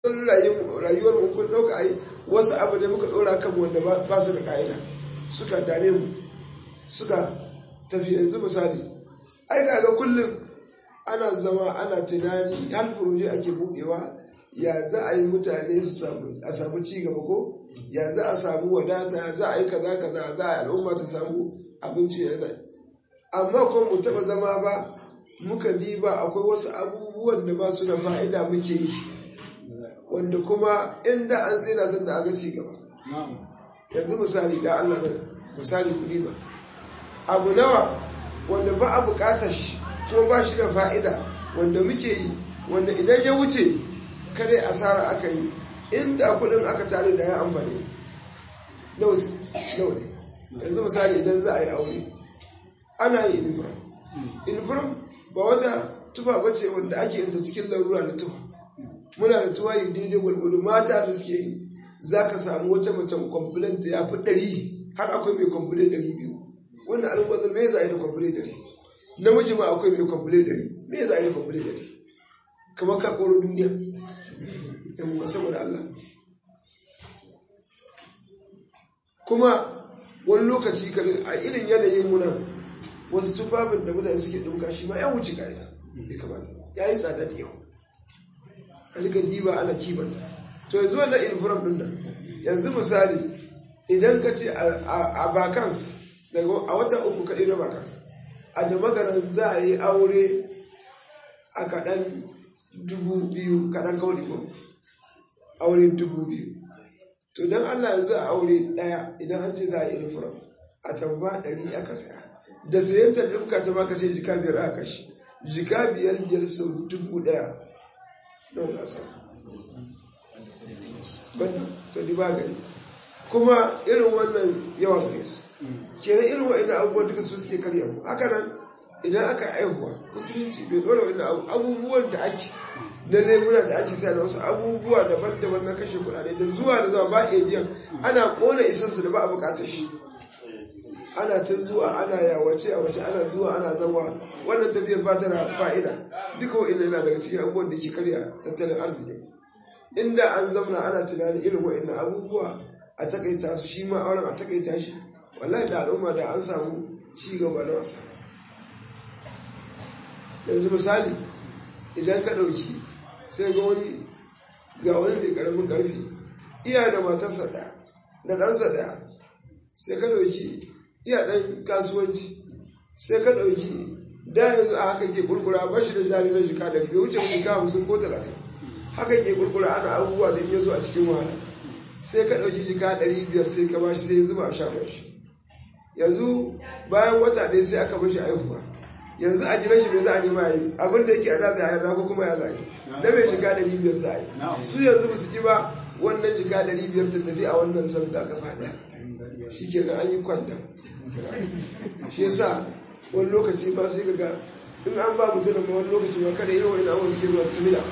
rayuwar mu kun ɗauka ai wasu abu ne muka ɗora kan wanda ba su da ƙa'ida suka dame mu suka tafi yanzu misali ai ga kullum ana zama ana tunani har furoje ake buɗewa ya za a yi mutane su samu a samu ci gaba ko ya za a samu wadata za a yi kaza kaza za a al'umma ta samu abinci ya zai amma kuma mu taɓa zama ba muka diba akwai wasu abubuwan da ba su da fa'ida muke yi wanda kuma inda an tsira sun da aga ci gaba yanzu misali da Allah misali kuɗi ba abu nawa wanda ba a buƙatar shi kuma ba shi da fa'ida wanda muke yi wanda idan ya wuce kare asara aka yi inda kuɗin aka tare da ya amfani nawa ne yanzu misali idan za a yi aure ana yi uniform uniform ba wata tufa bace wanda ake yanta cikin larura na tufa muna da tuwayi daidai gwargwado mata da suke yi za ka samu wata macen kwamfulan ta ya fi ɗari har akwai mai kwamfulan ɗari biyu wannan al'ummar me za a yi da kwamfulan ɗari namiji ma akwai mai kwamfulan ɗari me za a yi da kwamfulan ɗari kamar ka koro duniya yan uwa saboda Allah kuma wani lokaci a irin yanayin muna wasu tufafin da mutane suke ɗauka shi ma ya wuce ka'ida ya kamata ya yi tsada da yawa a rika diba ana kimanta to yanzu wannan uniform din nan yanzu misali idan ka ce a bakans daga a wata uku kaɗai na bakans a da magaran za a yi aure a kaɗan dubu biyu kaɗan kawai ko aure dubu biyu to don allah yanzu a aure ɗaya idan an ce za a yi uniform a tamba ɗari aka saya da sayan ta ɗinka ta maka ce jika biyar aka kashi jika biyar biyar sau dubu ɗaya don za banda to di ba gani kuma irin wannan yawa gare su kenan irin wa'annan abubuwan duka su suke karya mu haka nan idan aka aihuwa musulunci bai dole wa'annan abubuwan da ake na lemuna da ake saya da wasu abubuwa daban-daban na kashe kuɗaɗe da zuwa da zuwa ba a biyan ana ƙona isansu da ba a buƙatar shi ana ta zuwa ana yawace a wace ana zuwa ana zama wannan tafiyar ba ta da fa'ida duka wa'annan yana daga cikin abubuwan da ke karya tattalin arziki inda an zamna ana tunanin irin wa'annan abubuwa a takaita su shi ma auren a takaita shi wallahi da al'umma da an samu ci gaba na wasa yanzu misali idan ka ɗauki sai ga wani ga wani mai ƙaramin ƙarfi iya da matarsa ɗaya da ɗansa ɗaya sai ka ɗauki iya ɗan kasuwanci sai ka ɗauki da yanzu a haka ke kurkura ba shi da jari na jika da bai wuce jika hamsin ko talatin haka ke kurkura ana abubuwa da ya zo a cikin wahala sai ka ɗauki jika ɗari biyar sai ka bashi sai ya zuba a shagon shi yanzu bayan wata ɗaya sai aka bashi aihuwa yanzu a gidan shi mai za a nema yi abin da yake a da za a yi ko kuma ya za a yi na mai jika ɗari biyar za a yi su yanzu ba su ji ba wannan jika ɗari biyar ta tafi a wannan sauka gaba ɗaya shi kenan an yi kwanta shi yasa wani lokaci ba sai ga in an ba mutum da wani lokaci ma kada irin wani abubuwan suke zuwa stamina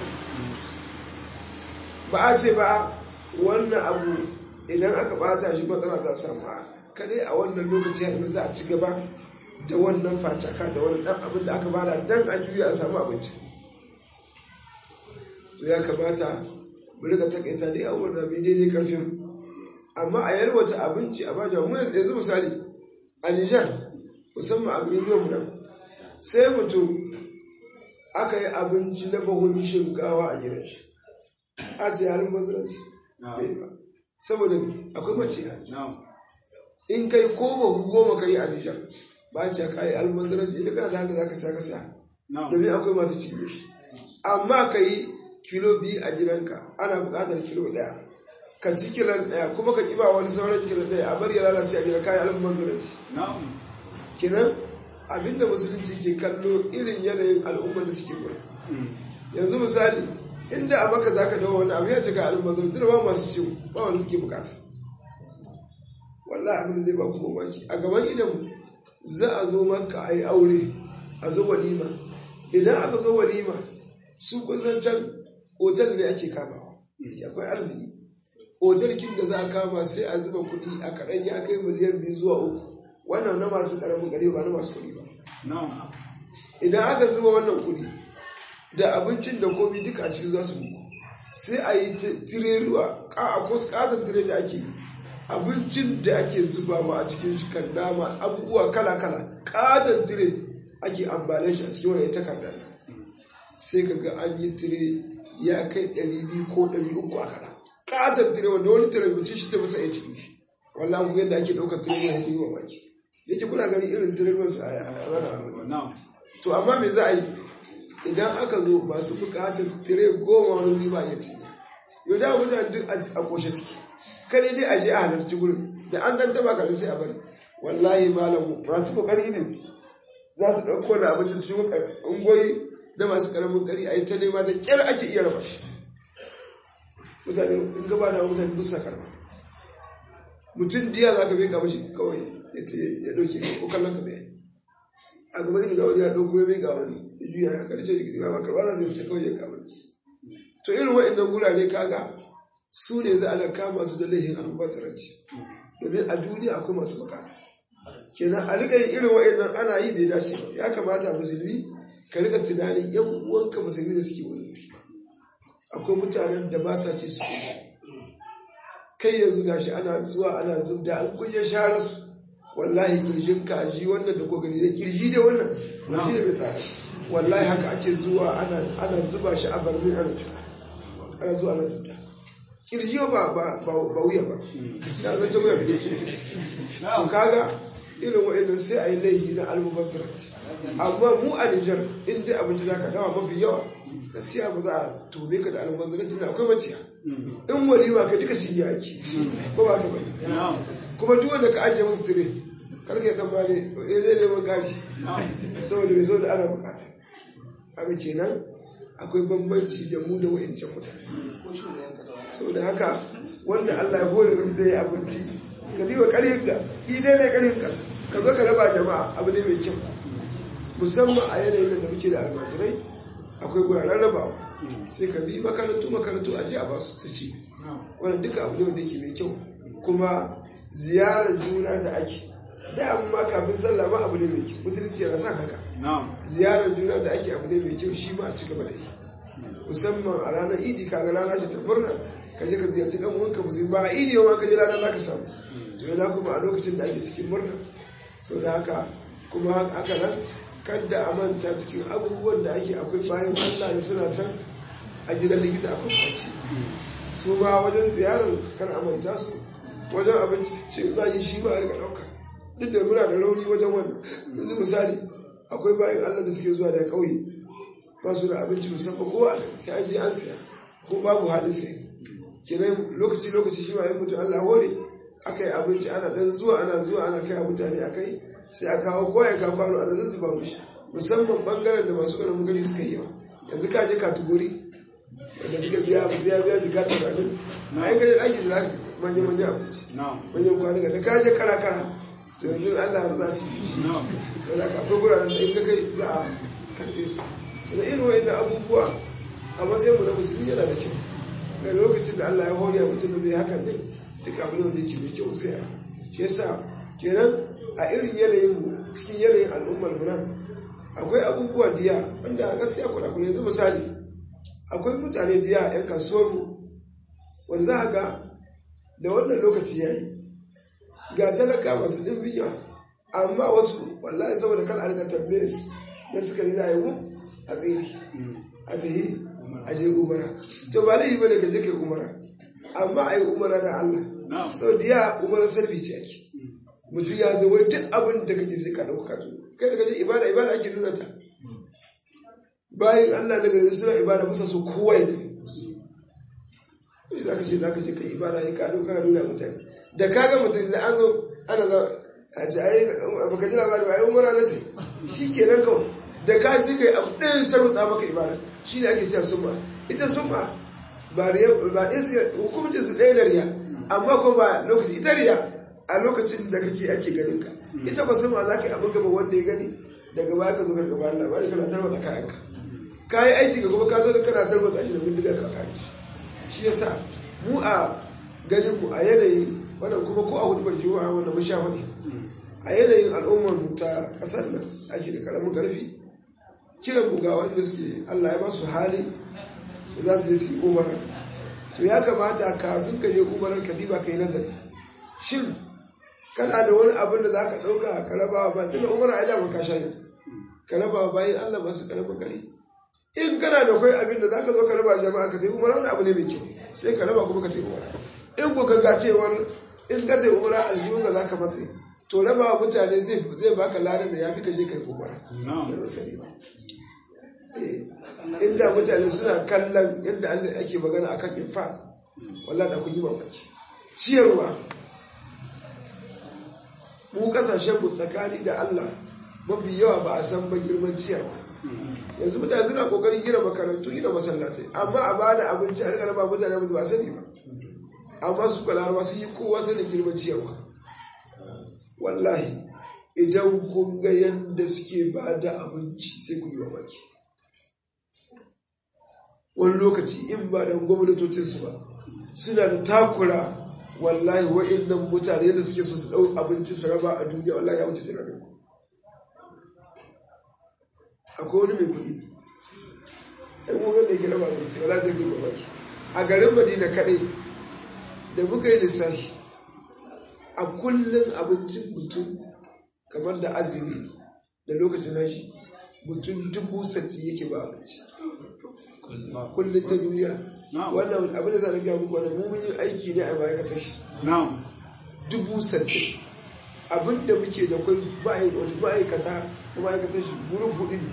ba a ce ba wannan abu idan aka bata shi matsala za samu a kada a wannan lokaci har za a ci gaba da wannan facaka da wani dan abin da aka bada dan a juya a samu abinci to ya kamata mu rika takaita dai abubuwan da bai daidai karfin amma a yalwata abinci a bajan mu yanzu misali a Nijar musamman a miliyan nan sai mutum aka yi abinci na bahun shinkawa a gidan shi a ce halin baziranci bai ba saboda akwai mace in kai ko bahu goma ka yi a nijar ba ce ka yi almanzaranci idan kana da hannun za ka sa ka sa domin akwai masu cinye shi amma ka yi kilo biyu a gidanka ana buƙatar kilo ɗaya ka ci kilon ɗaya kuma ka ƙiba wani sauran kilo ɗaya a bari ya lalace a gidan kayan almanzaranci kenan abinda musulunci ke kallo irin yanayin al'ummar da suke gurin yanzu misali inda a maka za ka dawo wani abu ya cika almazar tuna ba masu ciwo ba wani suke bukata wallah abin da zai ba kuma maki a gaban idan za a zo maka a yi aure a zo walima idan aka zo walima su kusan can otal ne ake kamawa akwai arziki otal kin da za a kama sai a zuba kuɗi a kaɗan ya kai miliyan biyu zuwa uku wannan na masu ƙaramin gari ba na masu kuɗi ba idan aka zuba wannan kuɗi da abincin da komi duka a cikin za su muku sai a yi tireruwa a wasu katon tire da ake abincin da ake zubawa a cikin shi kan nama abubuwa kala-kala katon tire ake ambalin shi a cikin wani takardar nan sai ka ga an yi tire ya kai 200 ko 300 a kada katon tire wanda wani tire mace shi da masa ya cikin shi wallah mu yadda ake ɗaukar tire ya yi wa baki yake kuna gani irin tire ruwansu a wani to amma me za a yi idan aka zo masu bukatar tire goma wani wuri ba ya ci yau da mutane duk a koshe suke kare dai a je a halarci gurin da an dan taba karin sai a bari wallahi malam masu kokari ne za su ɗauko da abinci su shigo ungoyi da masu karamin kari a yi ta nema da kyar ake iya raba shi mutane in gaba da mutane bisa karma mutum diya za ka bai kama shi kawai ya ɗauke ko kallon ka bai a gaba irin da wani ya ɗauko ya bai ga wani ya juya ya karshe da gidi ba karɓa za su wuce kawai ya kama to irin wa'annan gurare kaga su ne za a kama su da laihin almubazzaranci domin a duniya akwai masu bukata kenan a rika yin irin wa'annan ana yi bai dace ba ya kamata musulmi ka rika tunanin yan uwanka musulmi da suke wani akwai mutanen da ba sa ci su kai yanzu gashi ana zuwa ana zubda an kunye share su wallahi kirjin kaji wannan da kogani da kirji da wannan wani da bai tsara wallahi haka ake zuwa ana zuba shi a barmin ana cika ana zuwa ana zubda kirji ba ba wuya ba ya zance wuya bai shi to kaga irin wa'annan sai a yi laihi na almubazzaranci amma mu a Nijar in dai abinci za ka dawa mafi yawa gaskiya ba za a tome ka da almubazzaranci na akwai maciya in walima ka duka cinye ake ko ba ka bane kuma duk wanda ka ajiye musu tire karka ya tambale ya zai neman gari saboda mai saboda ana bukata haka kenan akwai bambanci da mu da wa'ancan mutane saboda haka wanda Allah ya hore min da ya abinci ka biwa ƙarfin ka idai ne ƙarfin ka ka zo ka raba jama'a abu ne mai kyau musamman a yanayin da muke da almajirai akwai guraren rabawa sai ka bi makarantu makarantu a ji a basu su ci wannan duka abu ne wanda yake mai kyau kuma ziyarar juna da ake da abu ma kafin sallah ma abu ne mai kyau musulunci yana son haka ziyarar juna da ake abu ne mai kyau shi ma a ci gaba da yi musamman a ranar idi kaga rana ce ta murna ka je ka ziyarci dan uwanka musulmi ba a idi ma ka je rana za ka samu to yana kuma a lokacin da ake cikin murna sau da haka kuma haka nan kadda a manta cikin abubuwan da ake akwai bayan allah da suna can a gidan likita akwai kwanci su ma wajen ziyarar kan a manta su wajen abinci ce za yi shi ma a rika ɗauka duk da muna da rauni wajen wannan yanzu misali akwai bayan allah da suke zuwa daga ƙauye ba su da abinci musamman kowa ya an je an siya ko babu halin sai kenan lokaci lokaci shi ma ya mutu allah hore aka yi abinci ana dan zuwa ana zuwa ana kai mutane a kai sai a kawo kowa ya kawo kwano ana zazzuba mushi musamman bangaren da masu ƙaramin gari suka yi ba yanzu ka je katugori wanda suka biya abu ya biya jika ta zaɓin a yi kaje ɗaki da za ka manya manya abinci manyan kwanuka da ka je kara kara to yanzu allah za su yi sau da ka akwai guraren da in ka kai za a karɓe su da irin wa'in abubuwa a matsayin mu na musulmi yana da kyau da lokacin da allah ya horiya mutum da zai hakan ne duk abin da yake mai kyau sai a shi yasa kenan a irin yanayin mu cikin yanayin al'ummar mu nan akwai abubuwa diya wanda gaskiya kuna kuna yanzu misali akwai mutane diya yan kasuwar mu wanda za ga da wannan lokaci ya yi ga talaka masu ɗimbin yawa amma wasu wallahi saboda kan a rika tambaye su da suka yi za a yi wuf a tsiri a tahi a je umara to ba laifi bane ka je kai umara amma a yi umara da Allah sau da ya umara sarfi ce ake mutum ya zo wai duk abin da kake sai ka ɗauka to kai da kaje ibada ibada ake nuna ta bayan Allah daga yanzu suna ibada musa so kowa ya gani shi za ka ce za ka je kai ibada ya kado kana nuna mutane da kaga mutum da an zo ana za a ce ai baka ji labari ba ai umara na ta shi kenan kawai da ka sai kai abu ɗaya ta rutsa maka ibada shi ne ake cewa summa ita summa ba ɗaya suka hukumcin su ɗaya da riya amma kuma ba lokaci ita riya a lokacin da kake ake ganin ka ita ba summa za ka yi abin gaba wanda ya gani daga baya ka zo ka gaba Allah bani kana tarwata kayanka ka yi aiki ga kuma ka zo kana tarwata shi da bindiga ka kare shi shi yasa mu a ganin mu a yanayin wannan kuma ko a hudu ban juma'a wanda mun sha faɗi a yanayin al'ummar mu ta ƙasar nan ake da karamin karfi kiran mu ga wanda suke Allah ya ba su hali da za su je su yi umara to ya kamata kafin ka je umarar ka diba ka yi nazari shin kana da wani abin da za ka ɗauka ka raba ba tunda umar a dama ka shayin ka raba bayan allah masu ƙaramin gari in kana da kwai abin da za ka zo ka raba jama'a ka tai umara wani abu ne mai kyau sai ka raba kuma ka tai umara in ku ga cewar in ka tai umara aljihun ka za ka matse to raba wa mutane zai baka ladan da ya fi ka je kai umara sani ba inda mutane suna kallon yadda Allah ake magana akan infaq wallahi da kun yi mamaki ciyarwa mu kasashen mu tsakani da Allah mafi yawa ba a san ba girman ciyarwa yanzu mutane suna kokarin gina makarantu gina masallatai amma a bada abinci a rika ba mutane ba sani ba amma su kwalarwa sun yi kowa sanin girman ciyarwa wallahi idan kun ga yadda suke ba da abinci sai ku yi mamaki wani lokaci in ba da gwamnatocinsu ba suna da takura wallahi wa'innan mutane da suke so su ɗau abinci su raba a duniya wallahi ya wuce tunanin ku akwai wani mai kuɗi ɗan mugan da ke raba abinci wala zai gaba baki a garin madina kaɗai da muka yi lissafi a kullum abincin mutum kamar da azumi da lokacin hashi mutum dubu sati yake ba abinci kullum ta duniya wannan abin da za a gaya muku wannan mun yi aiki ne a ma'aikatar shi dubu sattin abin da muke da kwai ma'aikata ko ma'aikatar shi gurin hudu ne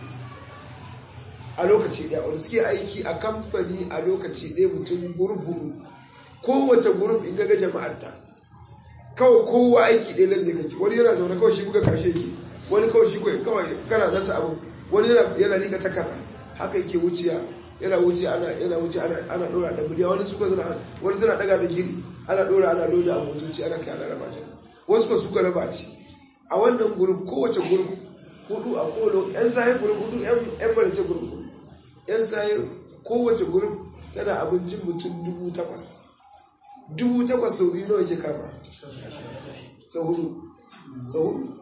a lokaci ɗaya wanda suke aiki a kamfani a lokaci ɗaya mutum gurin hudu kowace gurin in ga jama'arta kawai kowa aiki ɗaya lalle kake wani yana zaune kawai shi buga kashe yake wani kawai shi kawai kana nasa abu wani yana liƙa takarda haka yake wuciya yana wuce ana yana wuce ana ana dora da miliya wani suka zana wani zana daga da giri ana dora ana loda a motoci ana kai ana raba jama'a wasu ba suka raba ci a wannan gurin kowace gurin hudu a kolo yan sahi gurin hudu yan barace gurin hudu yan sahi kowace gurin tana abincin mutum dubu takwas dubu takwas sau biyu nawa ke kama sau hudu sau hudu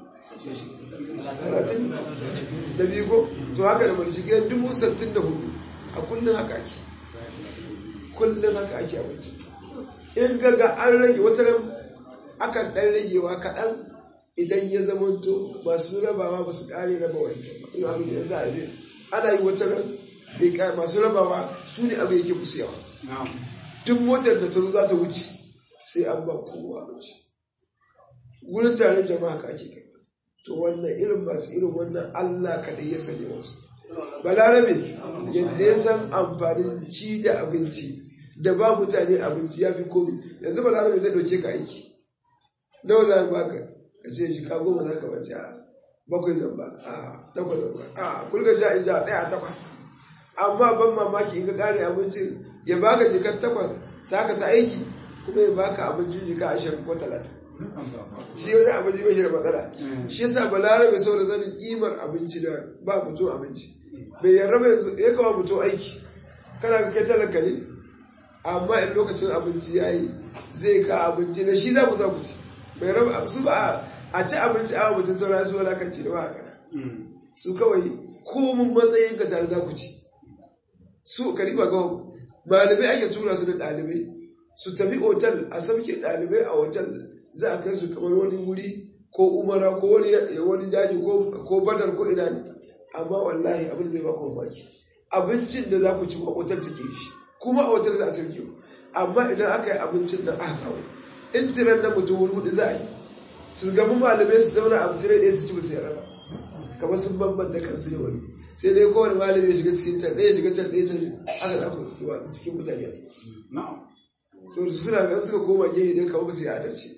talatin da biyu ko to haka da mulki dubu sattin da hudu a kullum haka ake kullum haka ake abinci in gaga an rage wata ran akan ɗan ragewa kaɗan idan ya zamanto masu rabawa ba su ƙare raba wancan ba in abin da za a yi ana yi wata ran bai ƙare masu rabawa su ne abin yake musu yawa duk motar da ta zo za ta wuce sai an ba kowa abinci wurin taron jama'a ka ake kai to wannan irin masu irin wannan Allah kaɗai ya sanya wasu balarabe yadda ya san amfanin ci da abinci da ba mutane abinci ya fi komi yanzu balarabe zai ɗauke ka aiki nawa za ka baka ka ce shi ka goma za ka bace a bakwai zan ba a takwas zan ba a kulga sha in ja tsaya takwas amma ban mamaki in ka kare abincin ya baka jikar takwas ta ka ta aiki kuma ya baka abincin jika ashirin ko talatin shi wani abinci bai shi da matsala shi yasa balarabe saboda zanin kimar abinci da ba mutum abinci bai yarda bai ya kawo mutum aiki kana ka kai talaka ne amma in lokacin abinci ya yi zai ka abinci na shi za ku za ku ci bai raba su ba a ci abinci a mutum saura su walakanci da ba a kana su kawai komin matsayin ka tare za ku ci su ka riba ga malamai ake tura su da ɗalibai su tafi otal a sauke ɗalibai a otal za a kai su kamar wani wuri ko umara ko wani daji ko badar ko ina ne amma wallahi abin da zai ba ku mamaki abincin da za ku ci a otal take shi kuma a otal za a sauke ku amma idan aka yi abincin nan aka kawo in tiran na mutum wuri hudu za a yi su gamu malamai su zauna a tire ɗaya su ci ba su yarda ba kamar sun bambanta kansu da wani sai dai kowane malami ya shiga cikin can ɗaya shiga can ɗaya can aka za ku zuwa cikin mutane a ciki so su suna ga suka koma gehe dai kamar ba su yi adalci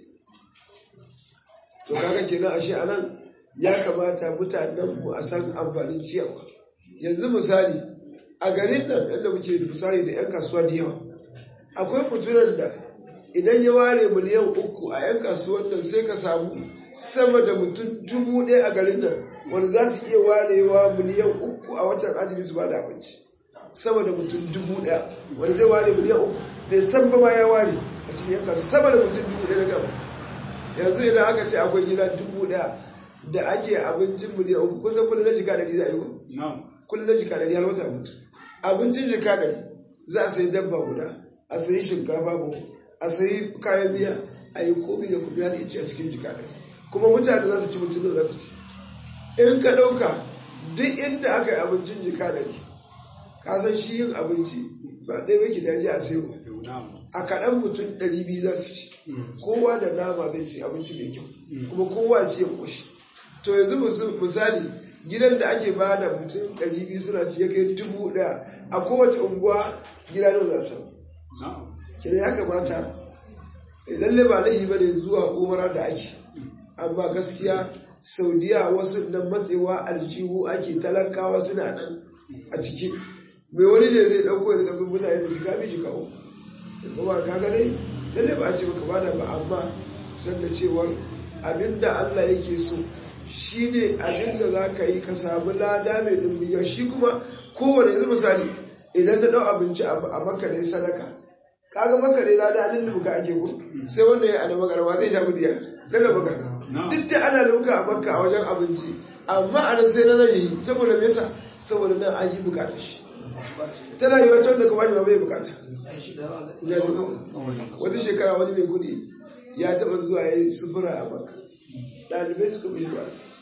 to kaga kenan ashe anan ya kamata mutanen mu a san amfanin ciyarwa yanzu misali a garin nan yadda muke da misali da 'yan kasuwa da yawa akwai mutunan da idan ya ware miliyan uku a 'yan kasuwan nan sai ka samu sama da mutum dubu ɗaya a garin nan wanda za su iya warewa miliyan uku a watan azumi su ba da abinci sama da mutum dubu ɗaya wanda zai ware miliyan uku bai san ba ma ya ware a cikin 'yan kasuwa sama da mutum dubu ɗaya na gaba yanzu idan aka ce akwai gida dubu ɗaya da ake abincin miliyan uku kusan kullum na jika ɗari za a yi kullum na jika ɗari har wata mutu abincin jika ɗari za a sayi dabba guda a sayi shinkafa buhu a sayi kayan miya a yi komi da kuma har ice a cikin jika ɗari kuma mutane za su ci mutum za su ci in ka ɗauka duk inda aka yi abincin jika ɗari ka san shi yin abinci ba ɗaya bai ki daji a sayo a kaɗan mutum ɗari biyu za su ci kowa da nama zai ci abinci mai kyau kuma kowa ci ya ƙoshi to yanzu misali gidan da ake ba da mutum ɗari biyu suna ci ya kai dubu ɗaya a kowace unguwa gida nawa za su kenan ya kamata lalle ba laifi ba ne zuwa umara da ake amma gaskiya saudiya wasu nan matsewa aljihu ake talakawa suna nan a ciki mai wani ne zai ɗauko da kafin mutane da jika mai jika uku kuma ka gane lalle ba a ce baka bada ba amma san da cewar abinda Allah yake so shi ne abinda za ka yi ka samu lada mai ɗumbiya shi kuma kowane yanzu misali idan na ɗau abinci a maka ne sadaka kaga maka ne lada alin lumuka ake ko sai wanda ya ana magarwa zai sha mudiya daga maka duk da ana lumuka a makka a wajen abinci amma a nan sai na nan yi saboda me yasa saboda nan an yi bukatar shi tana yi wacce wanda kuma ba bai bukata wata shekara wani mai kudi ya taba zuwa ya yi sufura a maka ɗalibai suka bi ba su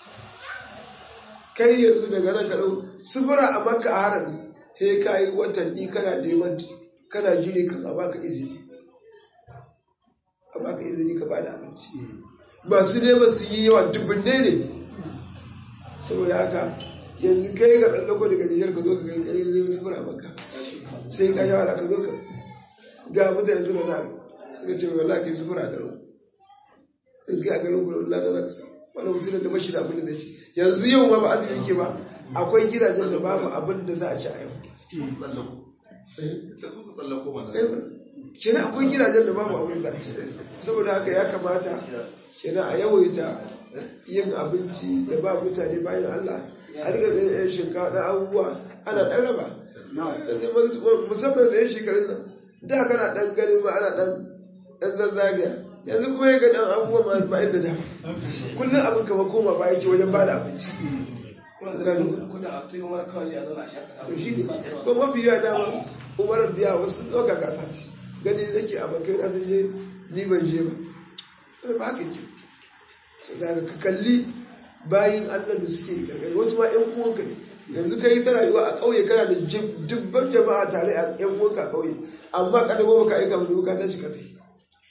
kai yanzu daga nan kaɗau sufura a maka a harami he ka yi watanni kana neman kana jiri kan a baka izini a baka izini ka bada abinci masu neman su yi yawa dubunne ne saboda haka yanzu kai ka tsallako daga nijar ka zo ka kai kai neman sufura maka sai ka yawa ka zo ka ga mutane suna na suka ce wala kai sufura a garin in kai a garin ku da za ka samu wani mutum da bashi da abin da zai ci yanzu yau ma ba azumi ke ba akwai gidajen da babu abin da za a ci a yau kenan akwai gidajen da babu abin da za a ci saboda haka ya kamata kenan a yawaita yin abinci da ba mutane bayan Allah a riga da yan shinkafa da abubuwa ana ɗan raba musamman da yan shekarun nan da kana ɗan ganin ma ana ɗan ɗan zazzagaya yanzu kuma ya ga ɗan abubuwa ma ba inda da kullum abin kama koma ba yake wajen ba da abinci to shi ne ko mafi yawa dama umar biya wasu ɗauka gasa ce gani nake a bakai na sun je ni ban je ba ba haka ke so da ka kalli bayin allah da suke gargari wasu ma yan uwanka ne yanzu ka yi ta rayuwa a ƙauye kana da dubban jama'a tare a yan uwanka a ƙauye amma kada goma ka aika musu ka tashi ka tai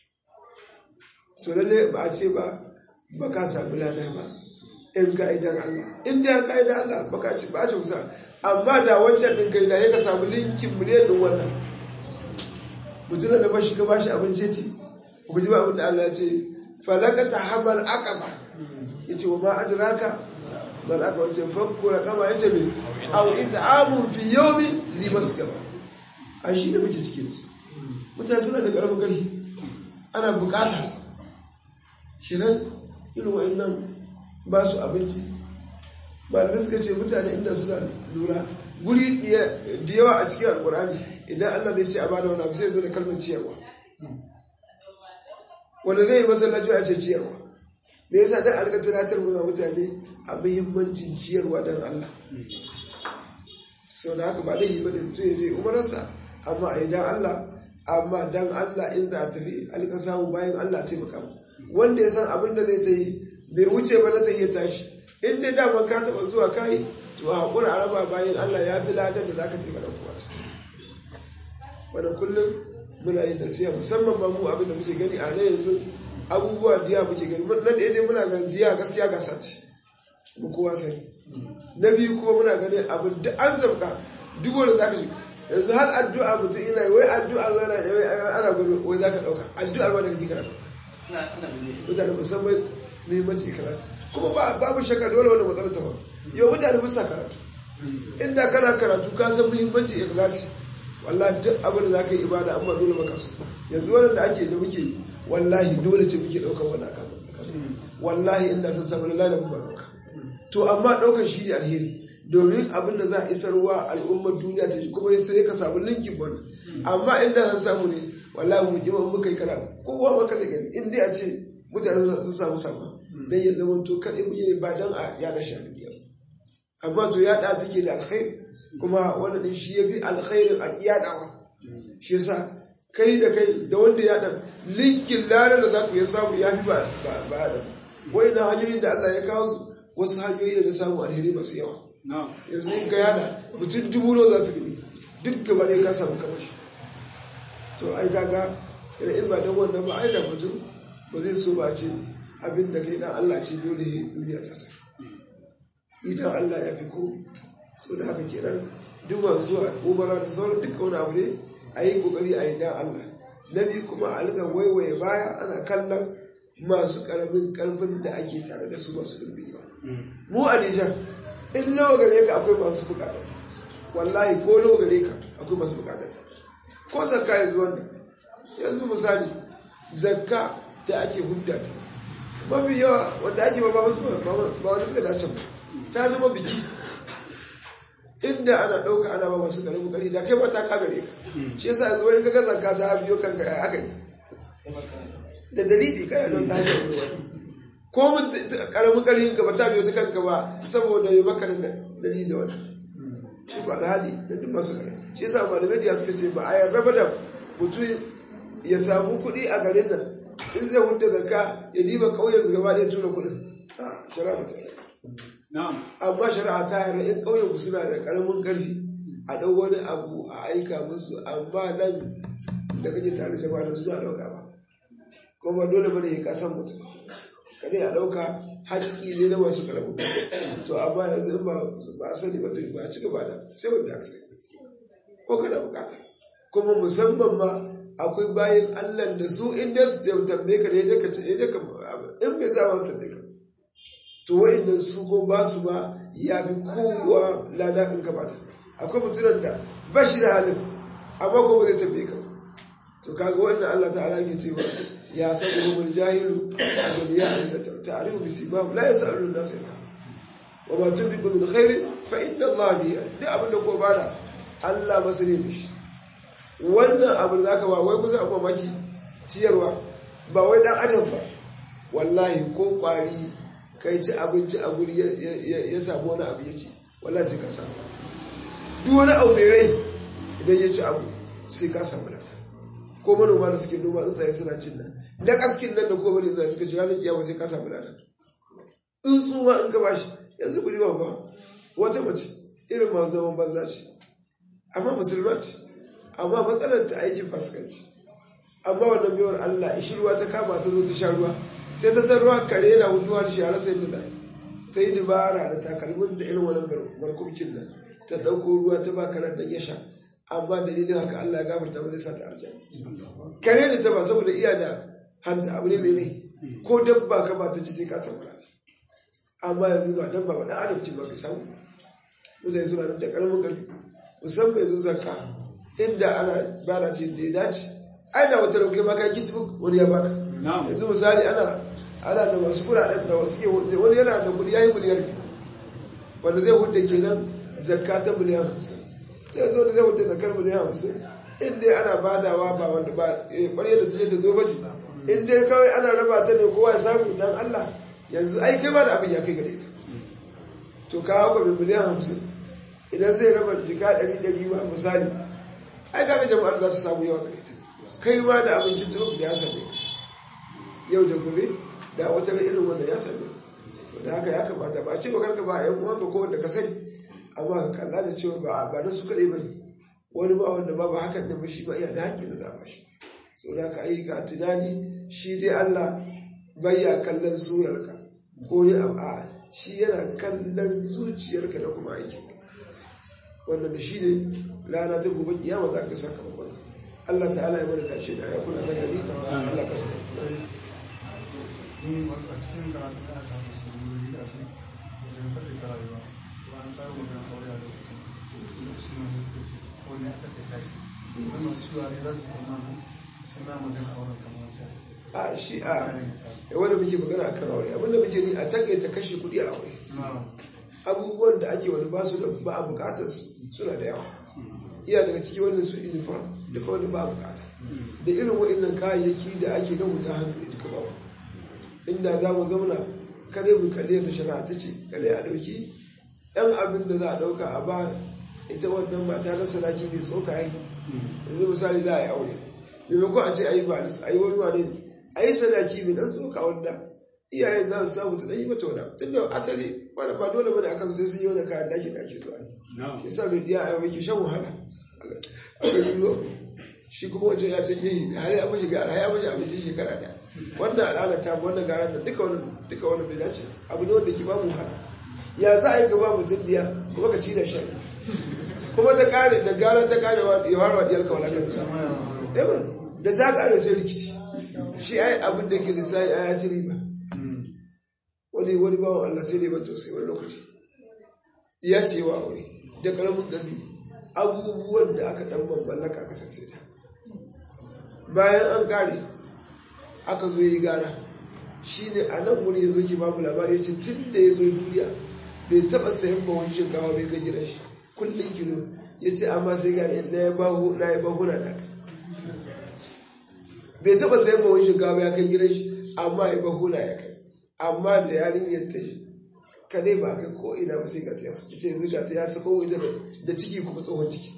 to lalle ba a ce ba ba ka sami lada ba in ka idan Allah in da ka idan Allah ba ka ci ba shi kusa amma da wancan din kai da ya ka samu linkin miliyan din wannan mutum da bashi ka bashi abinci ce ku ji ba abin da Allah ya ce falakata hamal aqaba yace wa ma adraka mal aqaba yace fakku raqaba yace me aw it'amun fi yawmi zi maskaba a shi da muke cikin su mutane suna da karamin karfi ana bukata shi nan irin wa'annan ba su abinci malamai suka ce mutane inda suna lura guri da yawa a cikin alkurani idan allah zai ce a bada wani abu sai zo da kalmar ciyarwa wanda zai yi masallaci a ce ciyarwa me yasa dan alka tunatar mu mutane a muhimmancin ciyarwa dan allah sau da haka ba dai yi bane mutum ya je umararsa amma a idan allah amma dan allah in za a tafi alka samu bayan allah taimaka masa wanda ya san abin da zai ta yi bai wuce ba na ta iya tashi in dai daman ka taɓa zuwa kayi to a haƙura a raba bayan Allah ya fi ladan da za ka taimaka da kowa wanda kullum muna yin nasiya musamman ba mu abin da muke gani a nan yanzu abubuwa diya muke gani na ɗaya dai muna ganin diya gaskiya gasa ce mu kowa sani na biyu kuma muna ganin abin da an sauka duk wanda za ka shiga yanzu har addu'a mutum ina yi wai addu'a ma na ana gudu wai za ka ɗauka addu'ar ma da kake kana ɗauka mutane musamman muhimmanci ikilasi kuma babu shakka dole wani matsalar ta faru yau mutane bisa karatu inda kana karatu ka san muhimmanci ikilasi wallahi duk abin da za ka yi ibada amma dole baka so yanzu wannan da ake da muke yi wallahi dole ce muke ɗaukar wannan akan wallahi inda san samu lalai da ba ɗauka to amma ɗaukar shi ne alheri domin abin da za a isarwa al'ummar duniya ta shi kuma sai ka samu linkin wannan amma inda san samu ne wallahi mu jima muka yi kara kowa maka da gani in dai a ce mutane sun samu sama dan ya zama to kaɗai mun yi ne ba dan a yada shi a duniya amma to yada take da alkhairi kuma wannan din shi yafi alkhairin a yadawa shi yasa kai da kai da wanda ya dan linkin larar da za ku ya samu ya fi ba ba da wai na hanyoyin da Allah ya kawo su wasu hanyoyi da na samu alheri masu yawa yanzu in ka yada mutum dubu nawa za su gani duk gaba ne ka samu kamar shi to ai kaga ina in ba dan wannan ba ai da mutum ba zai so ba ce abin da kai dan Allah ce dole duniya ta sa idan Allah ya fi ko so da haka kenan duk masu zuwa umara da sauran duka wani abu ne a yi kokari a yi dan Allah na biyu kuma a riga waiwaye baya ana kallon masu karamin karfin da ake tare da su masu dubbin yawa mu a Nijar in nawa gare ka akwai masu bukatar ta wallahi ko nawa gare ka akwai masu bukatar ta ko zakka yanzu wannan yanzu misali zakka da ake hudda ta mafi yawa wanda ake ba wasu ba wani suka dace ba ta zama biki inda ana ɗauka ana ba masu ƙaramin ƙari da kai ba ta kagare ka shi yasa yanzu wani kaga zakka ta biyo kanka ya aka yi da dalili kana don ta hanyar wani ko mun ƙaramin ƙarfin ka ba ta biyo ta kanka ba saboda ya maka da dalili da wani shi ko alhali da duk masu ƙarfi shi yasa malamai da suka ce ba a yarda da mutum ya samu kuɗi a garin nan in zai hudda zakka ya diba ƙauyen su gaba ɗaya tura kuɗin a shari'a ba ta amma shari'a ta yarda in ƙauyen ku suna da ƙaramin ƙarfi a ɗau wani abu a aika musu amma nan da kake tare jama'a da su za a ɗauka ba kuma ba dole bane ya kasan mutum kadai a ɗauka haƙƙi ne na masu ƙaramin to amma yanzu in ba a sani ba to ba a ci gaba da sai wanda aka sani ko kana bukata kuma musamman ma akwai bayan Allah da su inda su tambaye ka da ya ka in bai sa su tambaye ka to wa'annan su ko ba su ba ya bi kowa lada in ka bata akwai mutumin da ba shi da halin amma ko ba zai tambaye ka to kaga wannan Allah ta'ala ke cewa ya sabu mun jahilu a ya da ta'rifu bi sibab la yasalu an-nas illa wa ma tunfiqu min khairin fa inna Allah bihi duk abin da ko bada Allah masani da shi wannan abu da zaka ba wai kusa abu maki ciyarwa ba wai dan adam ba wallahi ko kwari kai ci abinci a guri ya samu wani abu ya ci wallahi sai ka samu duk wani abu mai rai idan ya ci abu sai ka samu da ko manoma da suke noma tsuntsaye suna cin nan da kaskin nan da ko bane tsuntsaye suka ci ranar kiyama sai ka samu da tsuntsu ma in ka bashi yanzu guri ba ba wata mace irin masu zaman banza ce amma musulma ce amma matsalar ta aikin fasikanci amma wannan biyar Allah ishi ruwa ta kama ta zo ta sha ruwa sai ta zan ruwa kare yana huduwa da shi a rasa yadda zai ta yi dubara da takalmin ta irin wannan barkumcin nan ta ɗauko ruwa ta ba karen nan ya sha amma dalilin haka Allah ya gafarta ba zai sa ta aljanna kare ne ta ba saboda iya da hanta abu ne mai mai ko dabba ka ba ta ci sai ka samu amma yanzu ba dabba ba dan adam ce ba bai samu mutane suna nan da karamin karfi musamman yanzu zakka inda ana bana ce da ya dace ai da wata rauke maka ki tafi wani ya baka yanzu misali ana ana da wasu kuɗaɗen da wasu ke wani yana da kuɗi yayi miliyar biyu wanda zai hudda kenan zakka ta miliyan hamsin ta yanzu wanda zai hudda zakkar miliyan hamsin in dai ana badawa ba wanda ba ƙwarya da ta ta zo ba ce in dai kawai ana raba ta ne kowa ya samu dan Allah yanzu ai kai ba da abin ya kai gare ka to ka haka miliyan hamsin idan zai raba jika ɗari ɗari ma misali ai kaga jama'ar za su samu yawa gare ta kai ma da abincin tsoro da ya same ka yau da gobe da wata irin wanda ya same ka da haka ya kamata ba a ce bakar ka ba a yan uwanka ko wanda ka sani amma ka kalla da cewa ba ba na su kaɗai ba ne wani ba wanda ba ba hakan nan ba shi ba iya da haƙƙi da za ba shi sau da haka ayyuka tunani shi dai Allah bayya kallon surarka ko ne a shi yana kallon zuciyarka da kuma aikinka wannan da shi ne rana ta gobe kiyama za ka sakamakon Allah ta'ala ya mana dace da ya kuna na gari Allah ka ni a cikin karatu da aka haɗa su wuri da su wajen kaɗe ka rayuwa ba an samu wajen aure a lokacin lokacin na lokaci wani ya kaɗe tashi wani masu shiwa ne za su zama suna magana auren kamar sai a shi a wanda muke magana a kan aure abinda muke ni a takaita kashe kuɗi a aure abubuwan da ake wani ba su da ba a bukatar su suna da yawa iya daga ciki wannan su uniform da kawai da ba a bukata da irin wa'annan kayayyaki da ake na wuta hankali duka babu inda za mu zauna kare mu kalle da shari'a ta ce kare a ɗauki ɗan abin da za a ɗauka a ba ita wannan mata na sadaki mai tsoka yi yanzu misali za a yi aure maimakon a ce a yi ba a yi wani wane ne a yi sadaki mai dan tsoka wanda iyayen za su samu su dan yi mata wani tun da asali wani ba dole bane akan sai sun yi wani kayan daki da ake zuwa shi sa mai diya a yau yake shan wahala a ga ruwa shi kuma wancan ya canje yi har ya mashi gara ya mashi abincin shekara daya wannan al'ada ta wannan gara da duka wani duka wani bai dace abu ne wanda ke ba mu wahala ya za a yi gaba mutum diya kuma ka ci da shan kuma ta kare da gara ta kare ya warwa diyar ka wala kansa da ta kare sai rikici shi ai abin da ke lissafi a ya ci riba wani wani bawan Allah sai ne ban tausayi wani lokaci ya ce wa aure da karamin gani abubuwan da aka dan mallaka aka sassaita bayan an kare aka zo yi gara shi ne a nan wuri ya zo ke babu labari ya ce tun da ya zo duniya bai taɓa sayan bawon shinkawa bai kai gidan shi kullum kilo ya ce amma sai gani na ya bahu na ya bahu na kai bai taɓa sayan bawon shinkawa ya kai gidan shi amma ya bahu na ya kai amma da yarinyar ta kadai ba kai ko ina ba sai ga ta yasa ce yanzu ga ta ya saka wajen da ciki kuma tsohon ciki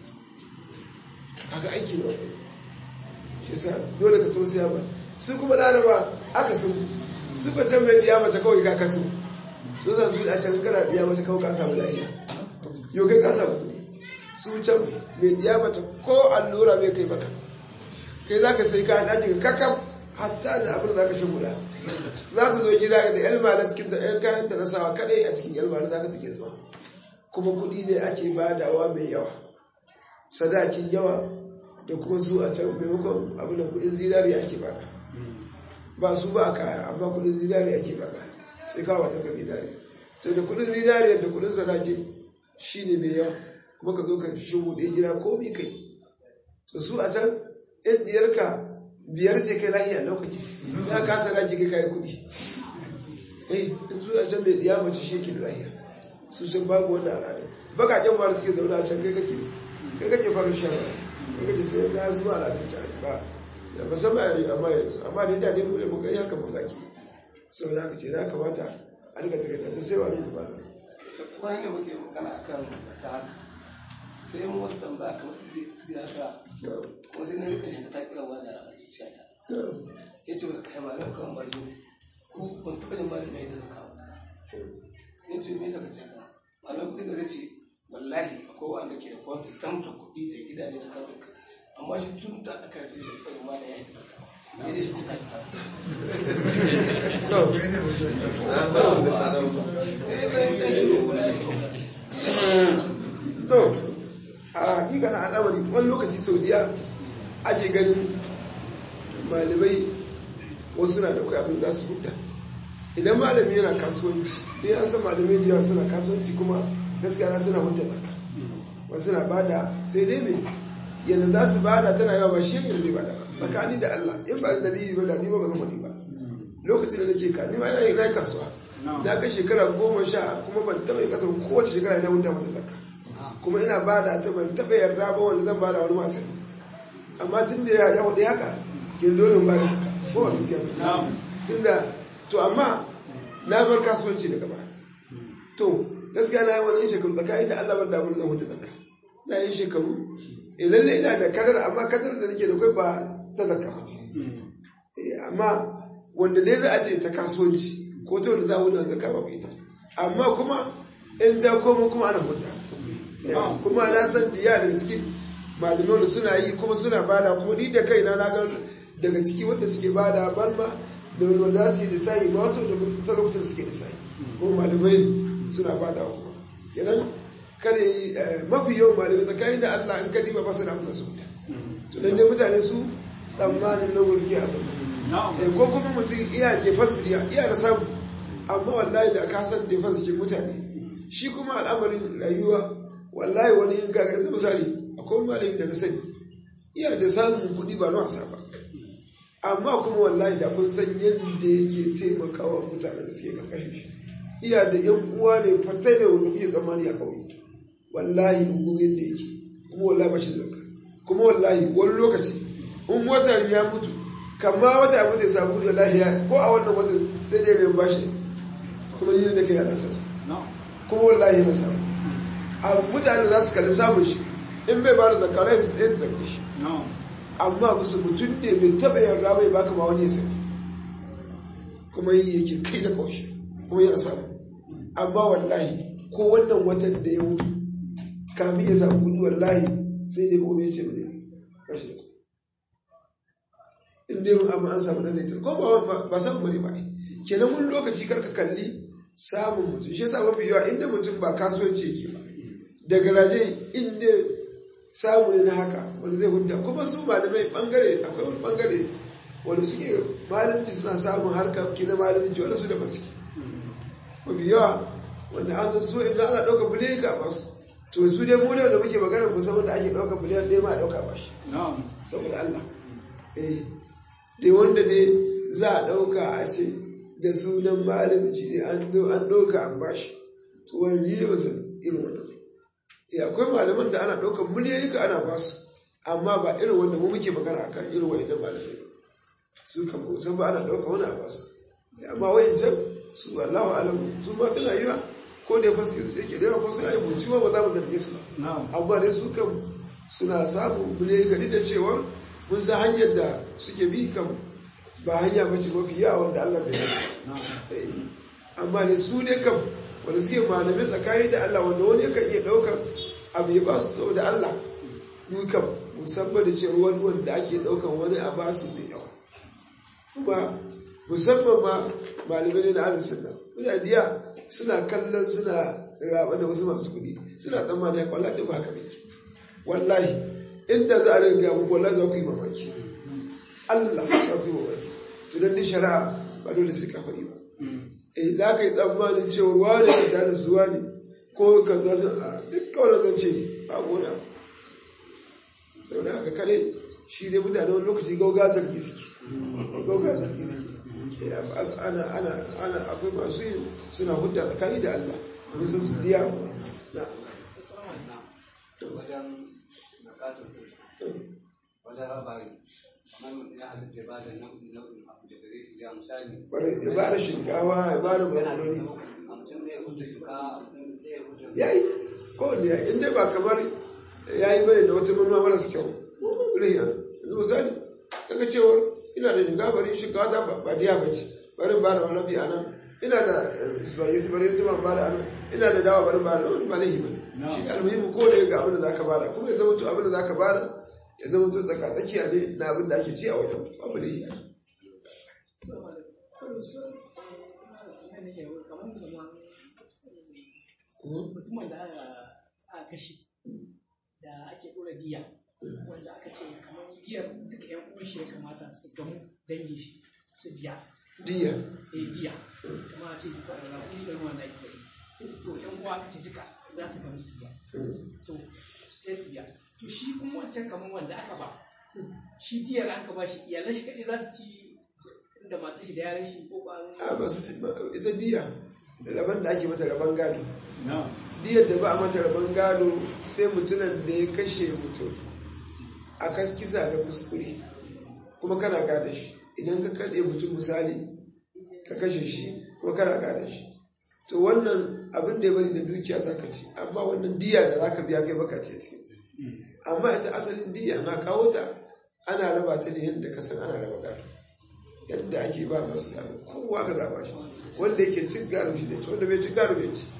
kaga aiki ne wani shi sa dole ka tausaya ba su kuma laraba aka sun su ka can mai diya mace kawai ka kasu su za su yi a can kana diya mace kawai ka samu lafiya yau kai ka samu kuɗi su can mai diya mace ko allura mai kai maka kai za ka sai kayan ɗaki ka kakam hatta da abin da za ka shi guda za su zo gida da yan mala cikin da yan kayan ta nasawa kadai a cikin yan mala za ka take zuwa kuma kuɗi ne ake badawa mai yawa sadakin yawa da kuma su a can maimakon abin da kuɗin zinari ake bada ba su ba a kaya amma kuɗin zinari ake bada sai kawo wata ka zinari to da kuɗin zinari da kuɗin sadaki shi ne mai yawa kuma ka zo ka shigo ɗaya gida ko mai kai to su a can yan diyarka biyar ce kai lahiya lokaci ya kasa daji kai kai kudi eh su a can mai diya mace shi ke da lahiya su sun babu wannan al'ada bakaken mara suke zaune a can kai kake kai kake farin shan kai kake sai ga su ba al'adun ta ba da musamman yanzu amma yanzu amma da yadda mu da mun gani haka mun gaki saboda haka ce na kamata a riga takaita to sai wani da malam wani ne muke magana akan zaka haka sai mu wata tambaya kamar ta zai tsira haka kuma sai na rika shi ta kirawa da zuciyata ya ce wata kai malam kan bari ku ban taɓa yin malam mai da zaka sai ya ce me zaka ce haka malam kuɗi ga ce wallahi akwai wanda ke da kwanta tamta kuɗi da gidaje da kafin amma shi tun da aka ce da tsaye malam ya yi da zaka sai dai shi kusa da sai bayan ɗan shi ne guda da to a hakika na al'amari wani lokaci saudiya ake ganin malamai wasu na da kai abin za su hudda idan malami yana kasuwanci ne an san malamai da yawa suna kasuwanci kuma gaskiya na suna hudda zakka wasu na bada sai dai mai yadda za su bada tana yawa ba shi yadda zai bada ba tsakani da Allah in ba da dalili ba da ni ba ba zan wani ba lokacin da nake ka ni ma ina yin kasuwa na kai shekara goma sha kuma ban taɓa yin kasa kowace shekara ina hudda mata zakka kuma ina bada ta ban taɓa yarda ba wanda zan bada wani masu amma tun da ya hudu haka ke dole ba da haka ko wani gaskiya ba tun da to amma na bar kasuwanci daga baya to gaskiya na yi wani shekaru tsakanin da Allah ban da abin zan hudu zakka na yi shekaru e lalle ina da kadar amma kadar da nake da kai ba ta zakka ba ce amma wanda dai za a ce ta kasuwanci ko ta wanda za a hudu zakka ba ita amma kuma in ta koma kuma ana hudu kuma na san diya daga cikin malamai suna yi kuma suna bada kuma ni da kaina na ga daga ciki wanda suke bada balma da wanda za su yi lissayi ba wasu da san lokacin suke lissayi kuma malamai suna bada kuma kenan kare mafi yawan malamai tsakanin da Allah in kadi ba su da amsa su mutu to dan dai mutane su tsammanin nan wasu ke abin ko kuma mutum iya defense iya iya da samu amma wallahi da ka san defense ke mutane shi kuma al'amarin rayuwa wallahi wani yin kaga yanzu misali akwai malami da na sani iya da samun kuɗi ba na wasa ba amma kuma wallahi da kun san yadda yake taimakawa mutanen da suke karkashin shi iya da yan uwa ne fatai da wanda kuke tsammani a kauye wallahi ungurin da yake kuma wallahi ba shi zaka kuma wallahi wani lokaci in wata ya mutu kama wata ya mutu ya samu kuɗi wallahi ya ko a wannan wata sai dai bai bashi kuma ni da kai ya nasa kuma wallahi na samu a mutane za su kalli samun shi in bai ba da zakarai su ɗaya su zafi shi amma musu mutum ne mai taɓa yarda bai baka ma wani ya sani kuma yi yake kai da kaushe kuma yana samu amma wallahi ko wannan watan da ya mutu kamin ya samu kudi wallahi sai dai gobe ya ce ba ne ba shi da kuɗi in dai amma an samu nan ne ko ba ba samu bane ba kenan mun lokaci karka kalli samun mutum shi yasa mafi yawa inda mutum ba kasuwanci yake ba da garaje inda samu ne na haka wanda zai hudda kuma su malamai bangare akwai wani bangare wanda suke malamci suna samun harka ki na malamci wanda su da basu mafi yawa wanda an san su inda ana ɗauka biliyan ka ba su to su dai mu da muke magana musamman da ake ɗauka biliyan ɗaya ma a ɗauka ba shi saboda Allah eh dai wanda ne za a ɗauka a ce da sunan malamci ne an ɗauka an bashi to wani ne ba san irin wannan ya akwai malaman da ana ɗaukar miliyoyi ka ana ba su amma ba irin wanda mu muke magana akan irin wa'annan malamai su kan ba san ba ana ɗaukar wani a ba su amma wa'ancan su Allahu alam su ma tana yiwa ko da fasi su yake da yawa ko suna yi musu ba za mu zarge su ba amma dai su kan suna samun miliyoyi ka da cewar mun san hanyar da suke bi kan ba hanya mace mafi yawa wanda Allah zai yi amma dai su ne kam wanda suke malamai tsakani da Allah wanda wani yakan iya ɗaukar abu ya ba su sau da Allah dukan musamman da cewa wani wanda ake ɗaukan wani a ba su mai yawa kuma musamman ma malamai ne na ahlus sunna mutadiya suna kallon suna raba da wasu masu kuɗi suna tsammani ya kwallon da ba haka ne wallahi inda za a riga muku wallahi za ku yi mamaki Allah za ku yi mamaki to dan ni shari'a ba dole sai ka faɗi ba eh za ka yi tsammanin cewa wani ka tare su wani ko ka za su a duk kawai zance ne ba gona sau da haka kare shi ne mutane wani lokaci gauga zargi suke gauga zargi suke ana ana ana akwai masu yi suna hudda tsakani da Allah wani sun su diya na wajen zakatun wajen raba kamar ya halitta ba da nau'in nau'in abu da gare shi ya misali bari ya ba da shinkawa ya ba da makaroni a mutum ɗaya hudu shinkawa ɗaya hudu ya yi kowanne ya yi inda ba kamar ya yi bane da wata manuwa maras kyau wurin ya yanzu misali kaga cewar ina da shinkawa bari shinkawa ta ba diya ba ce bari ba da wani a nan ina da spaghetti bari ta ba da anan ina da dawa bari ba da wani ba laihi bane shi da almuhimmi ko da ga abin da zaka bada kuma ya zama to abin da zaka bada ya zama to tsaka tsakiya ne na abin da ake ci a wajen babu laihi mutumin da aka kashe da ake ɗora diya wanda aka ce kamar diyar duka yan uwan shi ya kamata su gamu dangin shi su biya diya eh diya kuma a ce duka da rafi da ruwan da ake yi to yan uwa aka ce duka za su gamu su biya to sai su biya to shi kuma wancan kamar wanda aka ba shi diyar aka ba shi iyalan shi kaɗai za su ci da matar shi da yaran shi ko ba a ba su ita diya rabon da ake mata rabon gado diyar da ba a mata rabon gado sai mutumin da ya kashe mutum a kisa da kuskure kuma kana gada shi idan ka kaɗe mutum misali ka kashe shi kuma kana gada shi to wannan abin da ya bari da dukiya za ka ci amma wannan diya da za ka biya kai baka ce cikin amma ita asalin diya na kawo ta ana raba ta ne yadda ka san ana raba gado yadda ake ba masu gado kowa ka zaba shi wanda yake cin gado shi zai ci wanda bai cin gado bai ci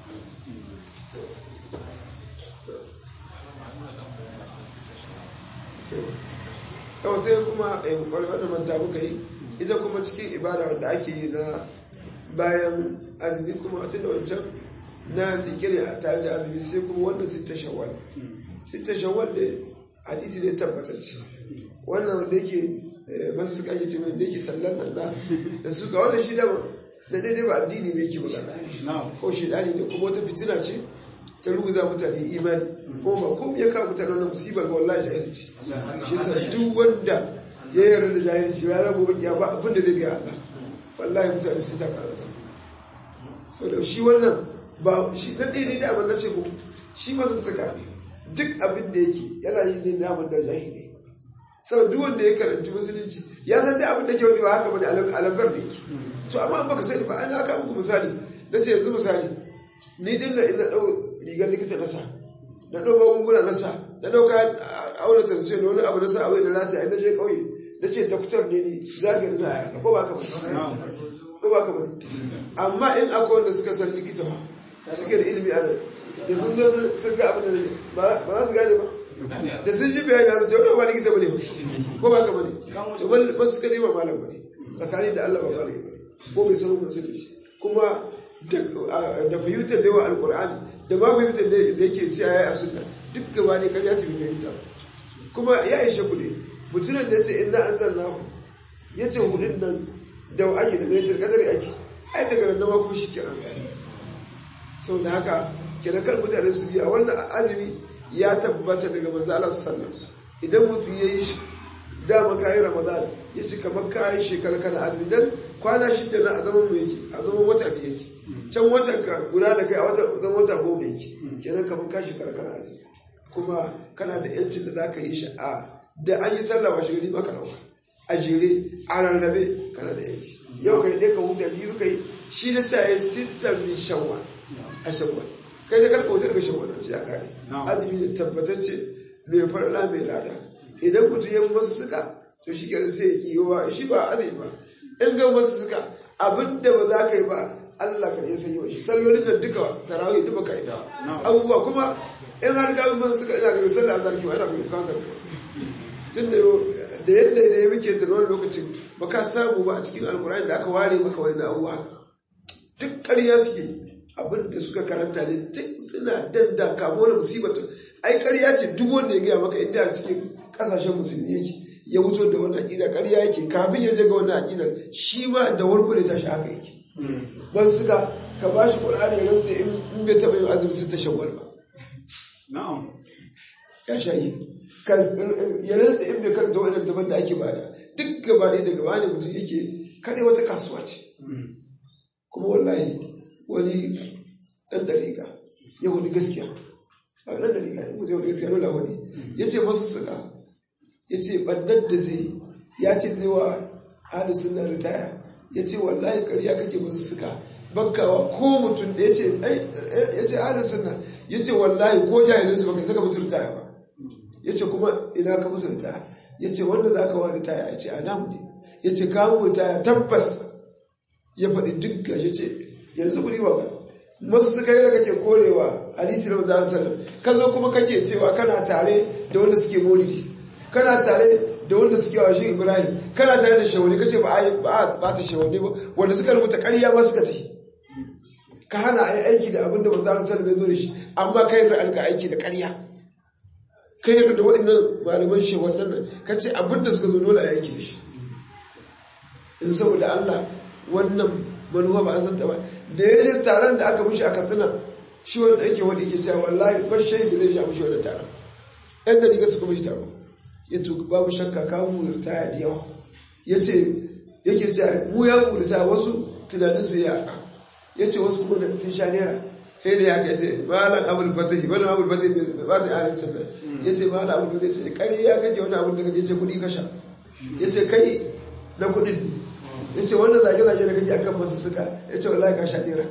yau sai kuma a kwarai wanda manta muka yi ita kuma cikin ibada wanda ake yi na bayan azumi kuma tun da wancan na likiri a tare da azumi sai kuma wannan sita shawwal sita shawwal da hadisi ne tabbatacce wannan wanda yake masu suka yi cewa da yake tallan nan da da suka wannan shi dama da daidai ba addini ne yake magana ko shi dani ne kuma wata fitina ce ta ruguza mutane imani ko ba komai ya kawo mutane wannan musibar ga wallahi jahilci shi yasa duk wanda ya yarda da jahilci ranar gobe ya ba abin da zai ga Allah wallahi mutane su ta karanta sau da shi wannan ba shi na daidai da abin na ce ko shi masa saka duk abin da yake yana yi ne namun da jahili sau duk wanda ya karanci musulunci ya san da abin da ke wani ba haka bane alambar da yake to amma baka sani ba an haka muku misali na ce yanzu misali ni din da ina dau rigar likita na sa na dau magunguna na sa na dau kayan auna tansiyon wani abu na sa abu da lati a je kauye na ce doktor ne ni zagari za a yarda ko ba ka ba ko ba ka ba amma in akwai wanda suka san likita ba suke da ilimi a nan da sun zo sun ga abin da ne ba za su gane ba da sun ji bayani a zai wani ba likita ba ne ko ba ka ba ne to ba su suka nema malam ba ne tsakani da Allah ba malam ba ne ko bai san mutum da shi kuma da fahimtar da yawa alkur'ani da ma fahimtar da yake ce a sunna duk gaba ne karya ce bai fahimta kuma ya ishe ku ne mutumin da ya ce inna an zanna ku ya ce hudun nan da ake da gaitar kadari ake ai daga nan ma kuma shi kenan gani sau da haka kenan kar mutane su biya wannan azumi ya tabbata daga manzo Allah sallallahu idan mutum ya yi shi dama kayi ramadan ya ce kamar kayi shekara kana azumi dan kwana shida na a zaman mu yake a zaman wata biyu yake can watan ka guda da kai a wata zaman wata goma yake kenan kamar ka shekara kana azumi kuma kana da yancin da zaka yi shi a da an yi sallah washe gari maka dauka a jere a rarrabe kana da yanci yau kai dai ka huta biyu kai shi na caye sittan min shawwal a shawwal kai da karka wutar ga shawwal ce a kare azumi ne tabbatacce mai farla mai lada idan mutum ya masu suka to shi kenan sai ya kiyowa shi ba azumi ba in ga masu suka abinda ba za ka yi ba Allah ka ne san yi shi sallolin da duka tarawih duka ka yi abubuwa kuma in har ka masu suka ina ga sallah azhar ki ma ina ga bukatar ka tun da da yadda ne muke tana wani lokacin ba ka samu ba a cikin alkurani da aka ware maka wani abubuwa duk ƙarya suke abin da suka karanta ne duk suna danda kamo da musibatun ai ƙarya ce duk wanda ya gaya maka inda a cikin ƙasashen musulmi yake ya wuto da wani aƙida ƙarya yake kafin ya je ga wani aƙidar shi ma da warko da tashi haka yake ban suka ka ba shi ƙur'ani ya rantsa in bai taɓa yin azumi sun ta shawwal ba ya sha yi ya rantsa in bai karanta wani littafin da ake bada duk gaba ne da gaba ne mutum yake kare wata kasuwa ce kuma wallahi wani ɗan dariƙa ya hudu gaskiya a ɗan dariƙa ne mutum ya hudu gaskiya nuna wani ya ce masu suka ya ce ɓannar da zai ya ce zai wa hadu suna ritaya ya ce wallahi ƙarya kake masu suka bakkawa ko mutum da ya ce ya ce hadu suna ya ce wallahi ko jahilinsu baka saka musu ritaya ba ya ce kuma ina ka musu ritaya ya ce wanda za ka wa ritaya ya ce a namu ne ya ce kamun ritaya tabbas ya faɗi duk gashi ce yanzu kuri ba masu suka yi da kake korewa hadisi na maza sallam ka zo kuma kake cewa kana tare da wanda suke maulidi kana tare da wanda suke wa shi ibrahim kana tare da shawani kace ba a ba ba ta shawani ba wanda suka rubuta ƙarya ma suka tafi ka hana a yi aiki da abin da manzo sallam ya zo da shi amma kai da alka aiki da ƙarya kai yarda da waɗannan malaman shi wannan ka ce abin da suka zo dole a yake shi in saboda Allah wannan manuwa ba an santa ba da ya je taron da aka mushi a katsina shi wanda yake wani yake cewa wallahi ba shi da zai ja mushi wannan taron yan da riga su kuma shi taro ya tuka babu shakka kawo mu ritaya da yawa ya ce yake cewa mu ya mu ritaya wasu tunanin su ya ya ce wasu kuma sun sha naira sai da ya kai ce malam abul fatahi malam abul fatahi bai ba ta ahalin sunna ya ce malam abul fatahi ce kare ya kace wani abun da kaje ce kudi kasha ya ce kai na kudin ne ya ce wanda zage zage da kaje akan masu suka ya ce wallahi ka sha naira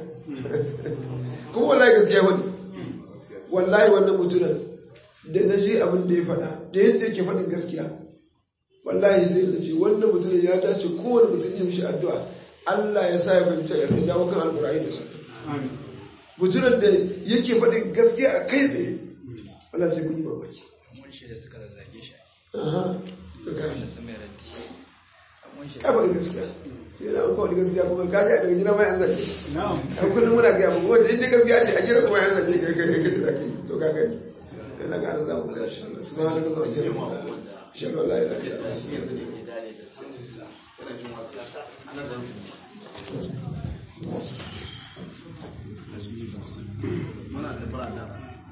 kuma wallahi gaskiya wani wallahi wannan mutumin da na ji abin da ya faɗa da yadda yake faɗin gaskiya wallahi zai da ce wannan mutumin ya dace kowane mutum ya mishi addu'a Allah ya sa ya fahimta ya dawo kan alƙur'ani da sunna mutumin da yake faɗin gaskiya a kai tsaye wala sai kun yi mamaki mun shi da suka zazzage shi aha to kafi da sun mai raddi mun shi kafar gaskiya yana an kawai gaskiya kuma ka ji a daga gina ma yan zaje a kullum muna gaya muku wacce inda gaskiya ce a gina kuma yan zaje kai kai kai da kai to ka gani to na ga za mu tsaya insha Allah subhanallahi wa bihamdihi ashhadu an la ilaha illa anta astaghfiruka wa atubu ilaik Yana jin wasu.